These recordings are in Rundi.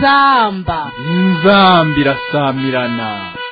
inzamba inzamba irasamirana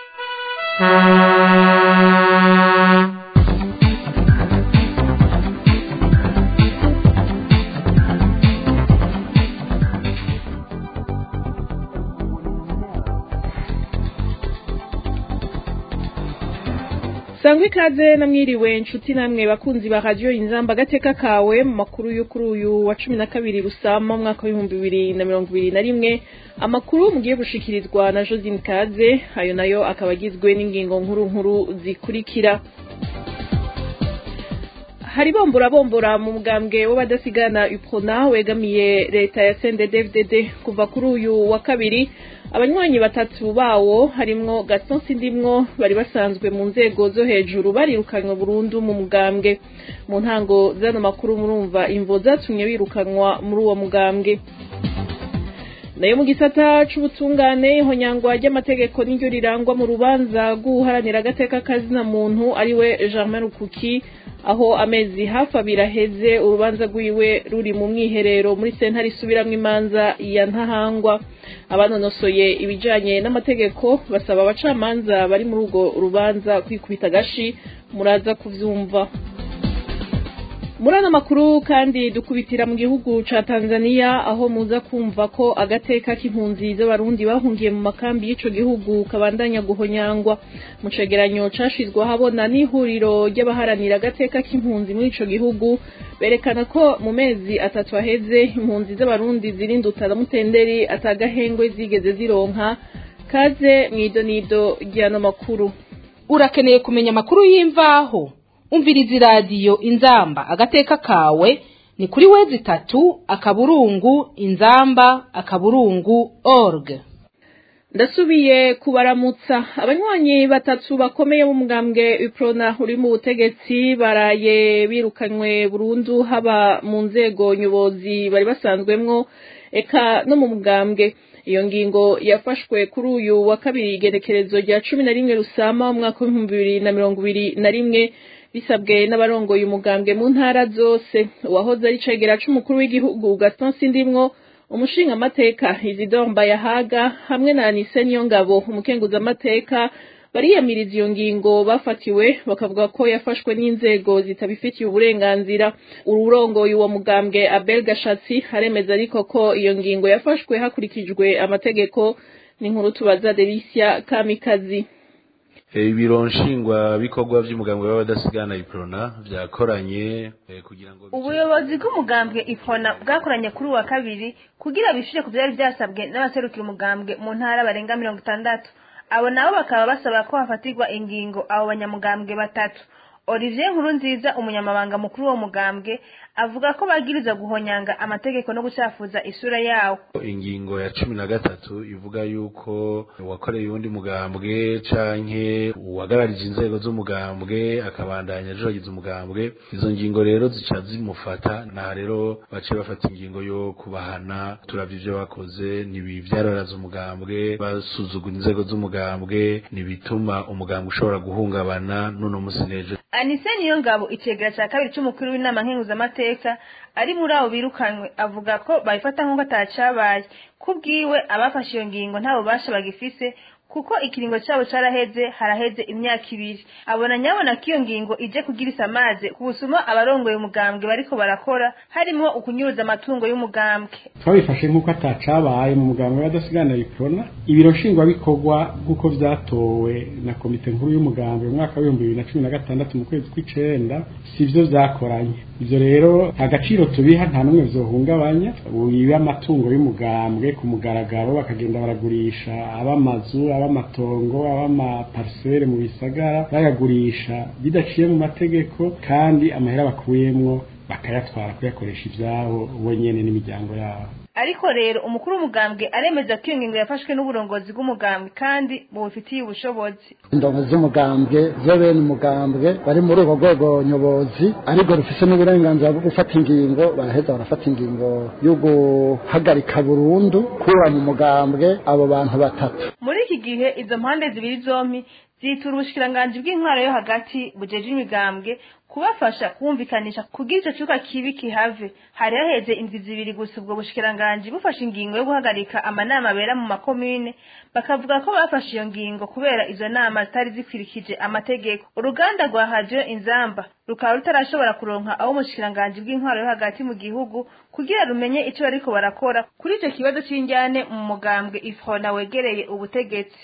sangwa ikaze namwiriwe inshuti namwe bakunzi ba radiyo inzamba agateka kawe mu makuru yo kuri uyu wa cumi na kabiri rusama umwaka w'ibihumbi bibiri na mirongo ibiri na rimwe amakuru mugiye gushikirizwa na josine kaze ayo nayo akaba agizwe n'ingingo nkuru nkuru zikurikira hari bombora bombora mu mugambwe w'abadasigana uprona wegamiye leta ya CNDD-FDD kuva kuri uyu wa kabiri abanywanyi batatu bawo harimwo Gaston Sindimwo bari basanzwe mu nzego zo hejuru barirukanywe burundu mu mugambwe mu ntango zano makuru murumva imvo zatumye birukanwa muri uwo mugambwe nayo mu gisata c'ubutungane ihonyangwa ry'amategeko n'iryo rirangwa mu rubanza rw'uharanira agateka kazina muntu ariwe Germain Rukuki aho amezi hafi abiri aheze urubanza rwiwe ruri mu mwiherero muri sentare isubiramwo imanza ya ntahangwa abanonosoye ibijanye n'amategeko basaba abacamanza bari muri urwo rubanza kwikubita agashi muraza kuvyumva muri ano makuru kandi dukubitira mu gihugu ca Tanzania aho muza kumva ko agateka k'impunzi z'abarundi bahungiye mu makambi y'ico gihugu kabandanya guhonyangwa mu cegeranyo cashizwe ahabona n'ihuriro ry'abaharanira agateka k'impunzi muri ico gihugu berekana ko mu mezi atatu aheze impunzi z'abarundi zirindutana mutenderi atagahengwe zigeze zironka kaze mw'idonido ry'ano makuru urakeneye kumenya amakuru y'imvaho umviriza iradiyo inzamba agateka kawe ni kuri wezi itatu akaburungu inzamba akaburungu org ndasubiye kubaramutsa abanywanyi batatu bakomeye b'umugambwe uprona uri mu butegetsi baraye birukanywe burundu haba mu nzego nyobozi bari basanzwemwo eka no mu mugambwe iyo ngingo yafashwe kuri uyu wa kabiri igenekerezo rya cumi na rimwe rusama umwaka w'ibihumbi bibiri na mirongo ibiri na rimwe bisabwe n'abarongoye umugambwe mu ntara zose uwahoze ari cegera c'umukuru w'igihugu Gaston Sindimwo umushinga amateka Isidore Mbayahaga hamwe na Anise Niyongabo umukenguza amateka bariyamiriza iyo ngingo bafatiwe bakavuga ko yafashwe n'inzego zitabifitiye uburenganzira ururongoye uwo mugambwe Abel Gashatsi haremeza ariko ko iyo ngingo yafashwe hakurikijwe amategeko ni inkuru tubaza Delicia Kamikazi ibiro nshingwa bikorwa by'umugambwe w'abadasigana iprona byakoranye kugira ngo ubuyobozi bw'umugambwe ifona bwakoranye kuri uwa kabiri kugira bishyure ku byari byasabwe n'abaserukira umugambwe mu ntara barenga mirongo itandatu abo nabo bakaba basaba ko hafatirwa ingingo abo banyamugambwe batatu olivier nkuru nziza umunyamabanga mukuru w'uwo mugambwe avuga ko bagiriza guhonyanga amategeko no gucafuza isura yawo ingingo ya cumi na gatatu ivuga yuko uwakoreye uwundi mugambwe canke uwagararije inzego z'umugambwe akabandanya ajogiza umugambwe izo ngingo rero zica zimufata naha rero bace bafata ingingo yo kubahana turavye ivyo bakoze ntibivyararaza umugambwe basuzugura inzego z'umugambwe ntibituma umugambwe ushobora guhungabana n'uno musi n'ejo anise niyo ngabo icegera ca kabiri c'umukuru w'inama nkenguzamateka ari muri abo birukanwe avuga ko babifata nk'uko atacabaye kubwiwe abafashe iyo ngingo nta bubasha bagifise kuko ikiringo cyabo caraheze haraheze imyaka ibiri abona nyabona ko iyo ngingo ije kugira isamaze ku busuma abarongoye umugambwe bariko barakora harimwo ukunyuruza amatungo y'umugambwe twabifashe nk'uko atacabaye mu mugambwe w'adasigana iprona ibiro nshingwabikorwa nk'uko vyatowe na komite nkuru y'umugambwe mu mwaka w'ibihumbi bibiri na cumi na gatandatu mu kwezi kw'icenda sivyo vyakoranye ivyo rero agaciro tubiha nta n'umwe vyohungabanya wibe amatungo y'umugambwe ku mugaragaro bakagenda baragurisha ab'amazu ab'amatongo ab'amaparisere mu bisagara bayagurisha bidaciye mu mategeko kandi amahera bakuyemwo bakayatwara kuyakoresha ivyabo bo nyene n'imiryango yabo ariko rero umukuru w'umugambwe aremeza ko iyo ngingo yafashwe n'uburongozi bw'umugambwe kandi bubifitiye ubushobozi indongo z'umugambwe zo bene umugambwe bari muri urwo rwego nyobozi ariko rufise n'uburenganzira bwo gufata ingingo baraheza barafata ingingo yo guhagarika burundu kuba mu mugambwe abo bantu batatu muri iki gihe izo mpande zibiri zompi zitura ubushikiranganji bw'intwaro yo hagati bujeje imigambwe kubafasha kumvikanisha kugira ico cuka kibi kihave hari haheze indwi zibiri gusa ubwo bushikiranganji bufashe ingingo yo guhagarika amanama abera mu makomine bakavuga ko bafashe iyo ngingo kubera izo nama zitari zikwirikije amategeko uruganda rwa radio inzamba rukaba rutarashobora kuronka aho umushikiranganji bw'intwaro yo hagati mu gihugu kugira rumenye ico bariko barakora kuri ico kibazo c'injyane mu mugambwe ifrona wegereye ubutegetsi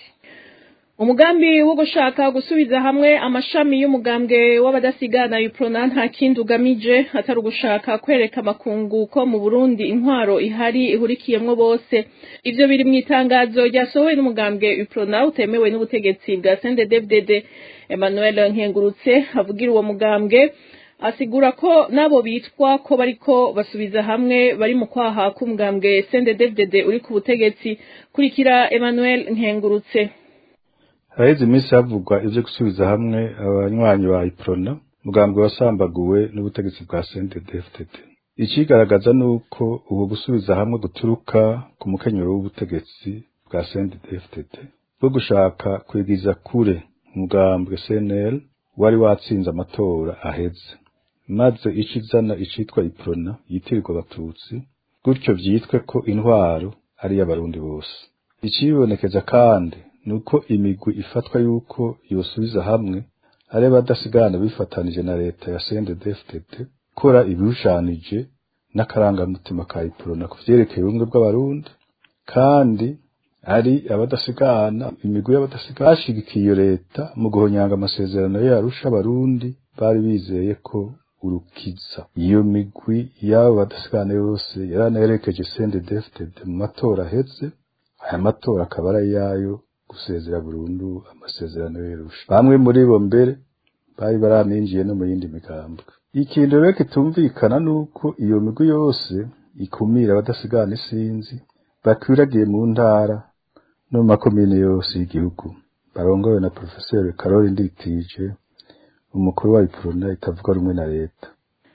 umugambi wo gushaka gusubiza hamwe amashami y'umugambwe w'abadasigana uprona nta kindi ugamije atari ugushaka kwereka amakungu ko mu burundi intwaro ihari ihurikiyemwo bose ivyo biri mu itangazo ryasohowe n'umugambwe uprona utemewe n'ubutegetsi bwa sndfdd emmanuel nkengurutse avugira uwo mugambwe asigura ko nabo bitwa ko bariko basubiza hamwe bari mu kwaha k'umugambwe sndfdd uri ku butegetsi kurikira emmanuel nkengurutse haraheze iminsi havugwa ivyo gusubiza hamwe abanywanyi ba iprona mugambwe wasambaguwe n'ubutegetsi bwa CNDD-FDD ikigaragaza nuko ubu gusubiza hamwe guturuka ku mukenyero w'ubutegetsi bwa CNDD-FDD bwo gushaka kwigiza kure umugambwe CNL wari watsinze amatora aheze maze ico izana icitwa iprona yitirirwa abatutsi gutyo vyitwe ko intwaro ari iy'abarundi bose icibonekeza kandi nuko imigwi ifatwa yuko yosubiza hamwe ari abadasigana bifatanije na leta ya CNDD-FDD kora ibirushanije n'akarangamutima ka iprona ku vyerekeye ubumwe bw'abarundi kandi ari abadasigana imigwi y'abadasigana bashigikiye iyo leta mu guhonyanga amasezerano yo yarusha abarundi bari bizeye ko urukiza iyo migwi y'abo badasigana yose yaranaherekeje CNDD-FDD mu matora aheze aya matora akaba ari ayayo gusezera burundu amasezerano y'irusha bamwe muri bo mbere bari baraminjiye no mu yindi migambwe ikintu rero kitumvikana nuko iyo migwi yose ikumira abadasigana isinzi bakwiragiye mu ntara no mu makomine yose y'igihugu barongowe na profeseri Karoli Nditije umukuru wa iprona itavuga rumwe na leta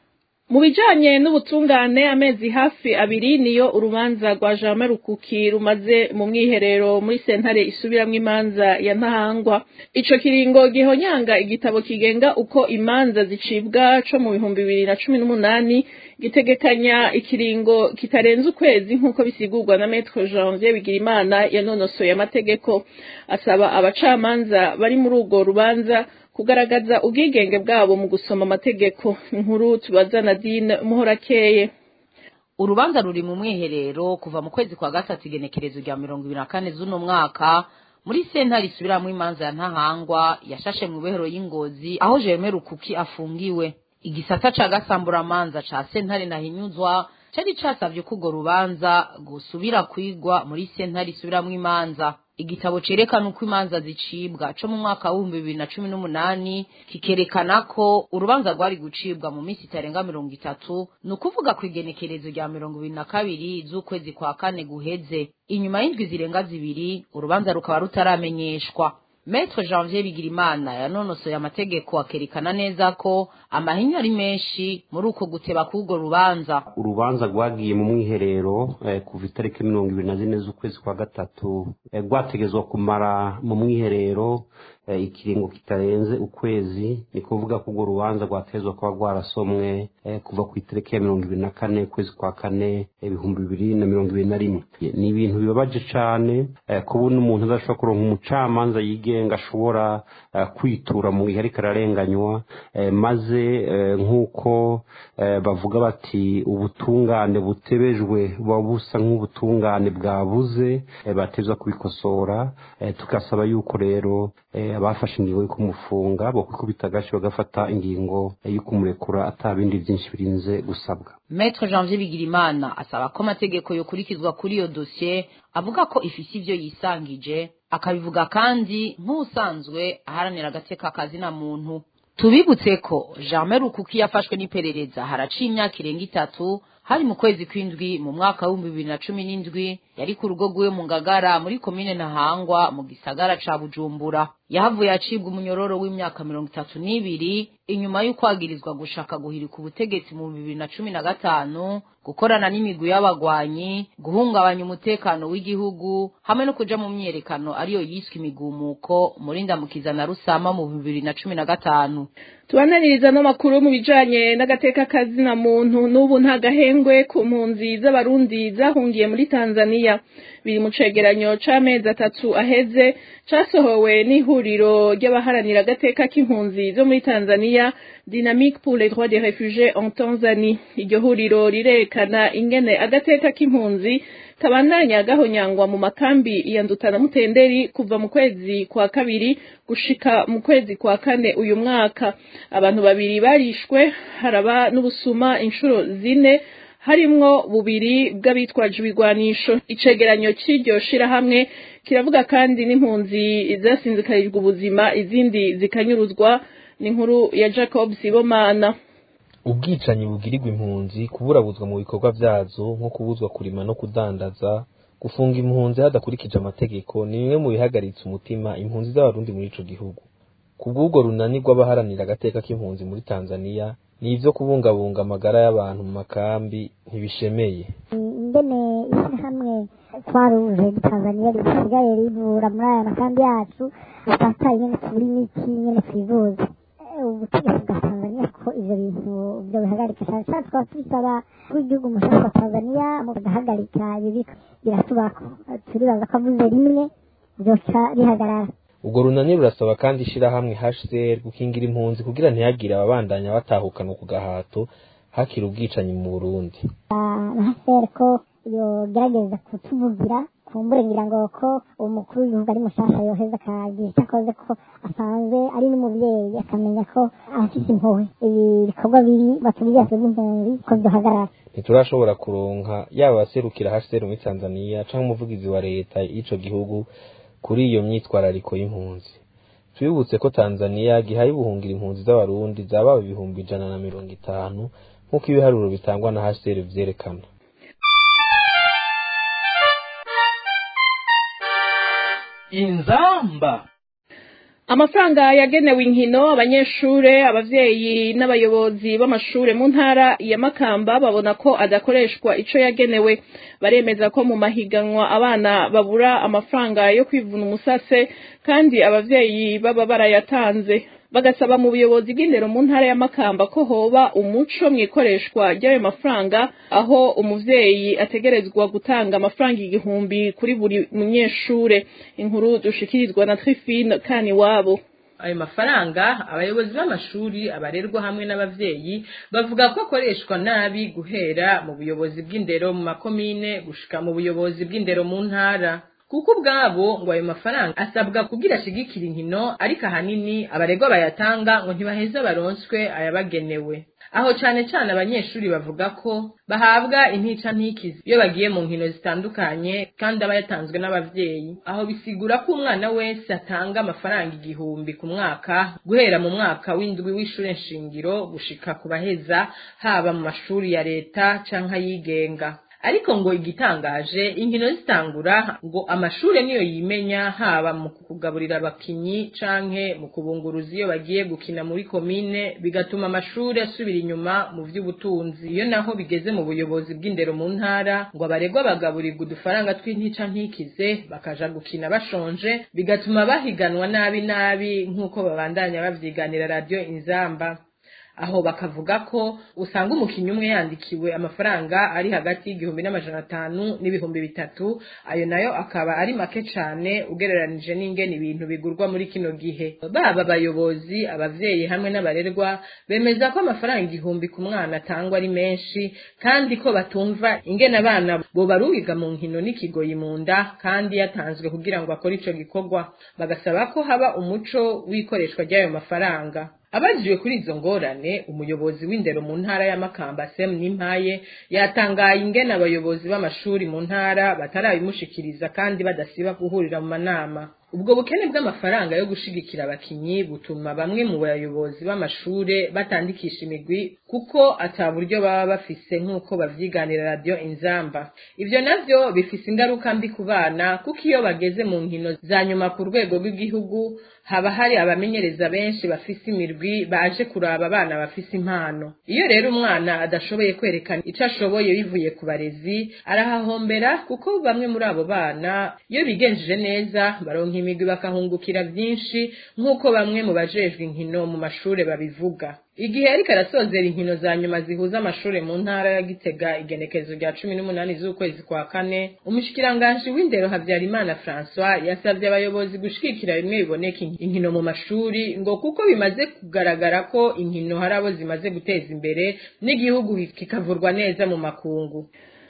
mu bijanye n'ubutungane amezi hafi abiri niyo urubanza rwa Jean Rukuki rumaze mu mwiherero muri sentare isubiramwo imanza ya ntahangwa ico kiringo gihonyanga igitabo kigenga uko imanza zicibwa co mu bihumbi bibiri na cumi n'umunani gitegekanya ikiringo kitarenze ukwezi nk'uko bisigurwa na Maître Janvier Bigirimana yanonosoye amategeko asaba abacamanza bari muri urwo rubanza kugaragaza ubwigenge bwabo mu gusoma amategeko inkuru tubaza Nadine Muhorakeye urubanza ruri mu mwiherero kuva mu kwezi kwa gatatu igenekerezo rya mirongo ibiri na kane z'uno mwaka muri sentare isubiramwo imanza ya ntahangwa yashashe mu behero y'ingozi aho Jerome Rukuki afungiwe igisata ca gasamburamanza ca sentare nahinyuzwa cari casavye ko urwo rubanza gusubira kwigwa muri sentare isubiramwo imanza igitabo cerekana uko imanza zicibwa co mu mwaka w'ibihumbi bibiri na cumi n'umunani kikerekana ko urubanza rwari gucibwa mu minsi itarenga mirongo itatu ni ukuvuga ku igenekerezo rya mirongo ibiri na kabiri z'ukwezi kwa kane guheze inyuma y'indwi zirenga zibiri urubanza rukaba rutaramenyeshwa Maître Janvier Bigirimana yanonosoye amategeko akerekana neza ko amahinyu ari menshi muri uko guteba k'urwo rubanza urubanza rwagiye mu mwiherero eh, kuva itariki mirongo ibiri na zine z'ukwezi kwa gatatu eh, rwategezwa kumara mu mwiherero eh, ikiringo kitarenze ukwezi ni kuvuga ko urwo rubanza rwatezwa kuba rwarasomwe eh, kuva ku itariki ya mirongo ibiri na kane ukwezi kwa kane ibihumbi bibiri na mirongo ibiri na rimwe ni ibintu bibabaje cane eh, kubona umuntu adashobora kuronka umucamanza yigenga ashobora eh, kwitura mu gihe ariko ararenganywa eh, maze eh, nk'uko eh, bavuga bati ubutungane butebejwe buba busa nk'ubutungane bwabuze eh, batezwa kubikosora eh, tugasaba yuko rero eh, abafashe ingingo yo kumufunga bokwikubita agashi bagafata ingingo eh, yo kumurekura ata bindi byinshi birinze gusabwa Maître Janvier Bigirimana asaba ko amategeko yokurikizwa kuri iyo dosiye avuga ko ifise ivyo yisangije akabivuga kandi nk'usanzwe aharanira agateka kazina muntu tubibutse ko Jean Rukuki yafashwe n'iperereza haraciye imyaka irenga itatu hari mu kwezi kw'indwi mu mwaka w'ibihumbi bibiri na cumi n'indwi yari ku rugo rwiwe mu ngagara muri komine ntahangwa mu gisagara ca bujumbura yahavuye acibwa umunyororo w'imyaka mirongo itatu n'ibiri inyuma y'ukwagirizwa gushaka guhirika ubutegetsi mu bibiri na cumi na gatanu gukorana n'imigwi y'abagwanyi guhungabanya umutekano w'igihugu hamwe no kuja mu myiyerekano ariyo yiswe imigumuko muri ndamukiza na rusama mu bibiri na cumi na gatanu tubananiriza n'amakuru mu bijanye n'agateka kazina muntu n'ubu nta gahengwe ku mpunzi z'abarundi zahungiye muri tanzania biri mu cegeranyo c'amezi atatu aheze casohowe n'ihuriro ry'abaharanira agateka k'impunzi zo muri tanzania dynamique pour les droits des réfugiés en tanzanie iryo huriro rirerekana ingene agateka k'impunzi kabandanya gahonyangwa mu makambi ya ndutana mutenderi kuva mu kwezi kwa kabiri gushika mu kwezi kwa kane uyu mwaka abantu babiri barishwe haraba n'ubusuma inshuro zine harimwo bubiri bw'abitwaje ibigwanisho icegeranyo c'iryo shirahamwe kiravuga kandi n'impunzi zasinzikarijwe ubuzima izindi zikanyuruzwa n'inkuru ya jacob sibomana ubwicanyi bugirirwa impunzi kuburabuzwa mu bikorwa vyazo nko kubuzwa kurima no kudandaza gufunga impunzi hadakurikije amategeko ni bimwe mu bihagaritse umutima impunzi z'abarundi muri ico gihugu kubw'ubwo runani rw'abaharanira agateka k'impunzi muri tanzania ni ivyo kubungabunga amagara y'abantu mu makambi ntibishemeye ingene ishyirahamwe twaruje tanzania risigaye rivura muri aya makambi yacu atataye ingene tubura imiti ingene twivuza ubutegetsi bwa tanzania ko ivyo bintu vyo bihagarika cane cane tukaba tubisaba w'igihugu mushasha wa tanzania mu kudahagarika ibi biratubako turibaza ko avuze rimwe vyoca bihagarara ubwo runani rurasaba kandi ishirahamwe hcr gukingira impunzi kugira ntihagire ababandanya batahukanwa ku gahato hakiri ubwicanyi mu burundi hcr ko yogerageza kutuvugira kumbure ngira ngo ko umukuru w'igihugu ari mushasha yoheza akagira icyo akoze ko asanzwe ari n'umubyeyi akamenya ko afite impuhwe ibi bikorwa biri batubwira by'impunzi ko byohagarara ntiturashobora kuronka yaba abaserukira hcr muri tanzania canke umuvugizi wa leta y'ico gihugu kuri iyo myitwarariko y'impunzi twibutse ko tanzania gihaye ubuhungira impunzi z'abarundi zaba ibihumbi ijana na mirongo itanu nk'uko ibiharuro bitangwa na hcr vyerekana inzamba amafaranga yagenewe inkino abanyeshure abavyeyi n'abayobozi b'amashure mu ntara ya makamba babona ko adakoreshwa ico yagenewe baremeza ko mu mahiganwa abana babura amafaranga yo kwivuna umusase kandi abavyeyi baba barayatanze bagasaba mu buyobozi bw'indero mu ntara ya makamba ko hoba umuco mw'ikoreshwa ry'ayo mafaranga aho umuvyeyi ategerezwa gutanga amafaranga igihumbi kuri buri munyeshure inkuru dushikirizwa na trifine kani wabo ayo mafaranga abayobozi b'amashuri abarerwa hamwe n'abavyeyi bavuga ko akoreshwa nabi guhera mu buyobozi bw'indero mu makomine gushika mu buyobozi bw'indero mu ntara kuko ubwabo ngo ayo mafaranga asabwa kugira ashigikira inkino ariko ahanini abaregwa bayatanga ngo ntibaheze baronswe ayabagenewe aho cane cane abanyeshuri bavuga ko bahabwa intica ntikizi iyo bagiye mu nkino zitandukanye kandi aba yatanzwe n'abavyeyi aho bisigura ko umwana wese atanga amafaranga igihumbi ku mwaka guhera mu mwaka w'indwi w'ishure nshingiro gushika ku baheza haba mu mashuri ya leta canke ayigenga ariko ngo igitangaje inkino zitangura ngo amashure niyo yimenya haba mu kugaburira abakinyi canke mu kubunguruza iyo bagiye gukina muri komine bigatuma amashure asubira inyuma mu vy'ubutunzi iyo naho bigeze mu buyobozi bw'indero mu ntara ngo abaregwa bagaburirwa udufaranga tw'intica ntikize bakaja gukina bashonje bigatuma bahiganwa nabi nabi nk'uko babandanya bavyiganira radiyo inzamba aho bakavuga ko usanga umukinnyi umwe yandikiwe amafaranga ari hagati y'igihumbi n'amajana atanu n'ibihumbi bitatu ayo nayo akaba ari make cane ugereranije n'ingene ibintu bigurwa muri kino gihe baba abayobozi abavyeyi hamwe n'abarerwa bemeza ko amafaranga igihumbi ku mwana atangwa ari menshi kandi ko batumva ingene abana bobarungiga mu nkino n'ikigoyi mu nda kandi yatanzwe kugira ngo akore ico gikorwa bagasaba ko haba umuco w'ikoreshwa ry'ayo mafaranga abajijwe kuri izo ngorane umuyobozi w'indero mu ntara ya makamba sem nimpaye yatangaye ingene abayobozi b'amashuri mu ntara batarabimushikiriza kandi badasiba guhurira mu manama ubwo bukene bw'amafaranga yo gushigikira abakinyi butuma bamwe mu bayobozi b'amashure batandikisha imigwi kuko ata buryo baba bafise nk'uko bavyiganira radio inzamba ivyo navyo bifise ingaruka mbi ku bana kuko iyo bageze mu nkino za nyuma ku rwego rw'igihugu haba hari abamenyereza benshi bafise imirwi baje kuraba abana bafise impano iyo rero umwana adashoboye kwerekana ico ashoboye bivuye ku barezi arahahombera kuko bamwe muri abo bana iyo bigenjeje neza baronka imigwi bakahungukira vyinshi nk'uko bamwe mu bajejwe inkino mu mashure babivuga igihe ariko arasozera inkino za nyuma zihuza amashure mu ntara ya Gitega igenekerezo rya cumi n'umunani z'ukwezi kwa kane umushikiranganji w'indero Havyarimana François yasavye abayobozi gushigikira bimwe biboneka inkino mu mashuri ngo kuko bimaze kugaragara ko inkino hari abo zimaze guteza imbere n'igihugu kikavurwa neza mu makungu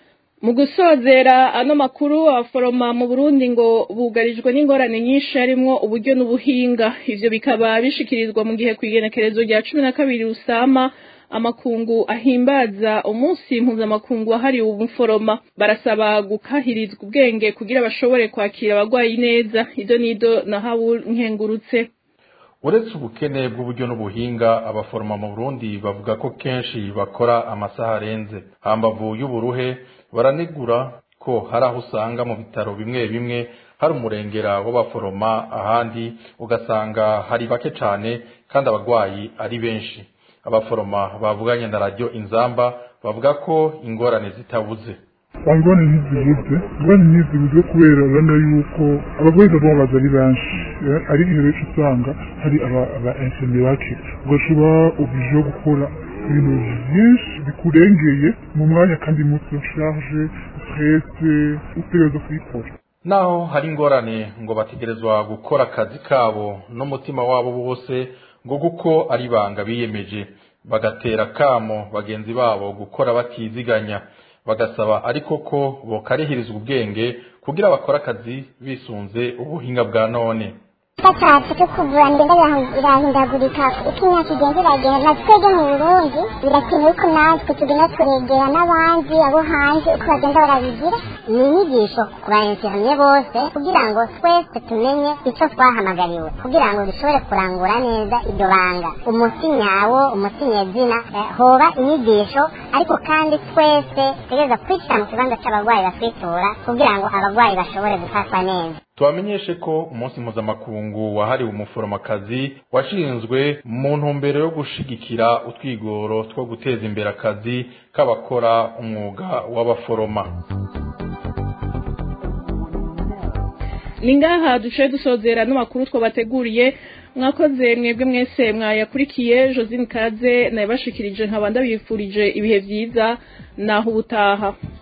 mu gusozera ano makuru abaforoma mu burundi ngo bugarijwe n'ingorane nyinshi harimwo uburyo n'ubuhinga ivyo bikaba bishikirizwa mu gihe kw'igenekerezo rya cumi na kabiri rusama amakungu ahimbaza umunsi mpuzamakungu wahariwe umuforoma barasaba gukahirizwa ubwenge kugira bashobore kwakira abagwayi neza ido nido na habu nkengurutse uretse ubukene bw'uburyo n'ubuhinga abaforoma mu burundi bavuga ko kenshi bakora amasaha arenze hambavu y'uburuhe baranegura ko hari aho usanga mu bitaro bimwe bimwe hari umurengera w'abaforoma ahandi ugasanga hari bake cyane kandi abarwayi ari benshi abaforoma bavuganye na radiyo inzamba bavuga ko ingorane zitabuze ingorane ntizibuze ingorane ntizibuze kubera urabona yuko abarwayi bababaza ari benshi ari iyo benshi usanga hari aba ensemerake ugashobora ubije gukora ibintu byinshi bikurengeye mu mwanya kandi muto ushaje stresse utegereza kuyikora naho hari ingorane ngo bategerezwa gukora akazi kabo n'umutima wabo wose ngo kuko ari ibanga biyemeje bagatera kamo bagenzi babo gukora batiziganya bagasaba ariko ko bokarihirizwa ubwenge kugira bakore akazi bisunze ubuhinga bwa none gatatu cyo kuvura ndende irahindagurika uko imyaka igenda iragenda na twebwe mu burundi birakenewe ko natwe tugenda turegera n'abandi abo hanze uko bagenda barabigira ni inyigisho ku bayensiramye bose kugira ngo twese tumenye icyo twahamagariwe kugira ngo dushobore kurangura neza iryo banga umuti nyawo umuti nyezina hoba inyigisho ariko kandi twese tugereza kwishyira mu kibanza cy'abarwayi batwitura kugira ngo abarwayi bashobore gufatwa neza tubamenyeshe ko umunsi mpuzamakungu wahariwe umuforomakazi washinzwe mu ntumbero yo gushigikira utwigoro two guteza imbere akazi k'abakora umwuga w'abaforoma ni ngaha duce dusozera n'amakuru twabateguriye mwakoze mwebwe mwese mwayakurikiye josine kaze nayabashikirije nkaba ndabifurije ibihe byiza naho ubutaha